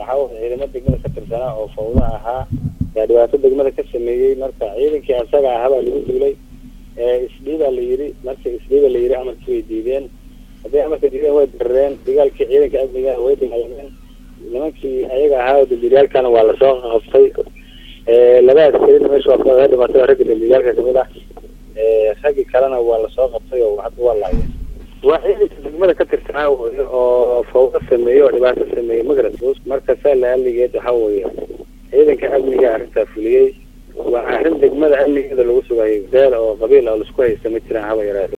waxaa weye ciidamo degmada ka tirsanaa oo fawda ahaa yaa dhibaato degmada ka sameeyey marka ciidankii asaga ahaa baa lagu duulay isdhiibaa la yidhi marka isdhiiba la yidhi amarkii way diideen hadday amarka diideen way darareen dagaalkii ciidanka amniga way dagaalameen nimankii ayaga ahaa oo dambiilyaalkana waa lasoo qabtay laba askarina meesha waa kaga dhimatay oo ragga dambiilyaalka kamid ah raggii kalena waa lasoo qabtay oo hadda waa laayeen waa ciidanka degmada ka tirsanaa oo fawda sameeyey oo dhibaato sameeyey magarat marka saa la aligeed waxa weeye ciidanka amniga arrintaa fuliyey waa arrin degmada amnigeeda lagu sugayo beel oo qabiil oo laisku haysta ma jiraan haba yaraate